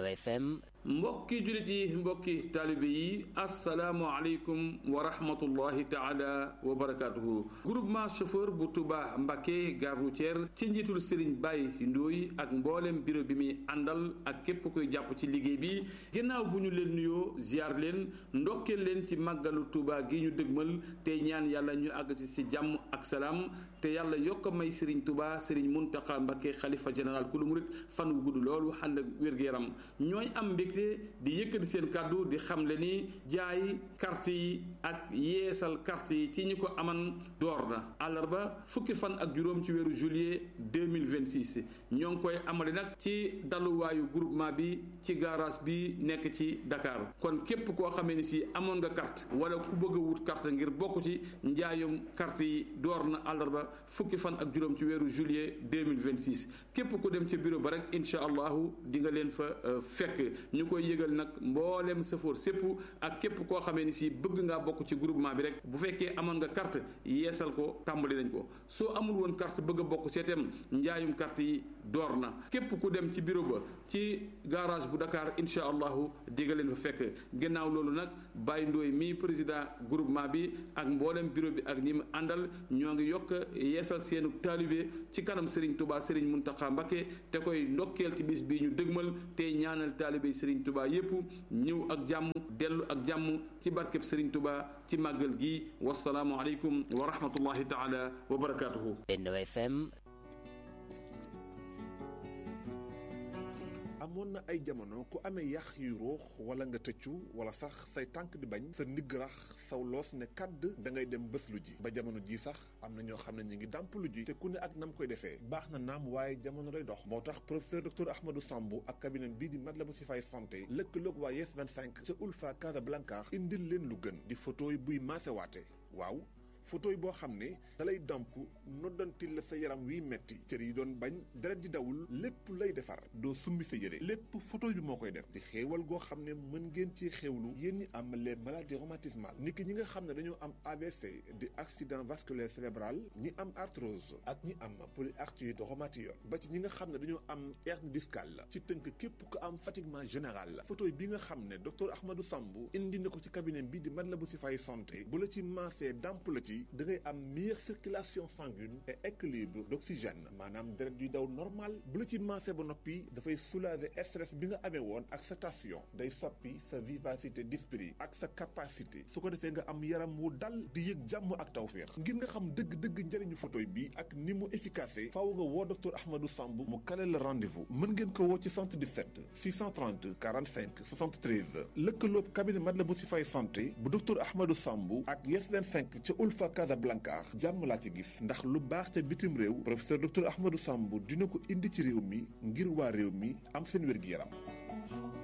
FM mbokki jullit yi mbokki taalibe yi asalaamualeykum wa rahmatullahi taala wa barakatuhu groupement chauffeur bu Touba Mbacké gare routière ci njiitul Serigne Baye Ndoye ak mboolem bureau bi muy àndal ak képp koy jàpp ci liggéey bi ginnaaw bu ñu leen nuyoo ziar leen ndokkeel leen ci màggalu Touba gi ñu dëgmal tey ñaan yàlla ñu àgg ci si jàmm ak salaam te yàlla yokk a may Serigne Touba Serigne Mountakha Mbacké xalifa général kulu murit fan wu gudd loolu ànd ak wér-gu-yaram ñooy am mbégte di yëkkati seen kàddu di xamle ni jaay carte yi ak yeesal carte yi ci ñi ko aman door na àllarba fukki fan ak juróom ci weeru juillet 2026 ñoo ngi koy amale nag ci daluwaayu groupement bi ci garage bi nekk ci Dakar kon képp koo xamee ni si amoon nga carte wala ku bëgg a wut carte ngir bokk ci njaayum carte yi door na àllarba fukki fan ak juróom ci weeru juillet 2026 képp ku dem ca bureau ba rek incha allahu di nga leen fa fekk ñu koy yëgal nag mboolem safoor sépp ak képp koo xamee ni si bëgg ngaa bokk ci groupement bi rek bu fekkee amoon nga carte yeesal ko tàmbali nañ ko soo amul woon carte bëgg a bokk seetem njaayum carte yi door na képp ku dem ci bureau ba ci garage bu Dakar incha allahu di nga leen fa fekk gannaaw loolu nag Baye Ndoye mi président groupement bi ak mboolem bureau bi ak ñi mu àndal ñoo ngi yokk yeesal seenu taalibe ci kanam Serigne Touba Serigne Mountakha Mbacké te koy ndokkeel ci bis bii ñu dëgmal te ñaanal taalibe Serigne Touba yépp ñëw ak jàmm dellu ak jàmm ci barkeb Serigne Touba ci màggal gi wasalaamu aleykum wa rahmatullahi taala wa barakatuhu Benno FM amoon na ay jamono ku amee yax yu ruux wala nga tëccu wala sax say tànk di bañ sa ndigg rax saw loos ne kàdd da ngay dem bés lu ji ba jamono ji sax am na ñoo xam ne ñu ngi dàmp lu ji te ku ne ak nam koy defee baax na naam waaye jamono day dox moo tax professeur docteur Ahmadou Sambou ak cabinet bii di Matlaboul Chifaay santé lëkkaloog waa Yes 25 ca Ulfa Casablanca indil leen lu gën di photo yi buy maasewaate waaw photo yi boo xam ne dalay damp noddantil la sa yaram wiy metti cër yi doon bañ deret di dawul lépp lay defar doo summi sa yére lépp photo bi moo koy def di xéewal goo xam ne mën ngeen ci xéewlu yéen ñi am les maladies rhumatismales ni ki ñi nga xam ne dañoo am AVC di accident vasculaire cérébral ñi am arthrose ak ñi am polyarthrite rhumatoïde ba ci ñi nga xam ne dañoo am hernie discale la ci tënk képp ko am fatiguement général la photo bi nga xam ne docteur Ahmadou Sambou indi na ko ci cabinet bi di Matlaboul Chifaay santé bu la ci maasee damp la ci da ngay am meilleure circulation sanguine et équilibre d'oxygène maanaam deret yuy daw normal bu la ci maase ba noppi dafay soulager stress bi nga amee woon ak sa tension day soppi sa vivacité d'esprit ak sa capacité su ko defee nga am yaram wu dal di yëg jàmm ak tawféex ngir nga xam dëgg-dëgg njëriñu photo bi ak ni mu efficace faaw nga woo docteur Ahmadou Samb mu kale la rendez-vous mën ngeen ko woo ci 77 630 45 73 lëkkaloob cabinet Matlaboul Chifaay santé bu docteur Ahmadou Samb ak Yes 25 ca Ulfa Casablanca jàmm laa ci gis ndax lu baax ca bitim réew professeur docteur Ahmadou Sambou dina ko indi ci réew mi ngir waa réew mi am seen wér-gi-yaram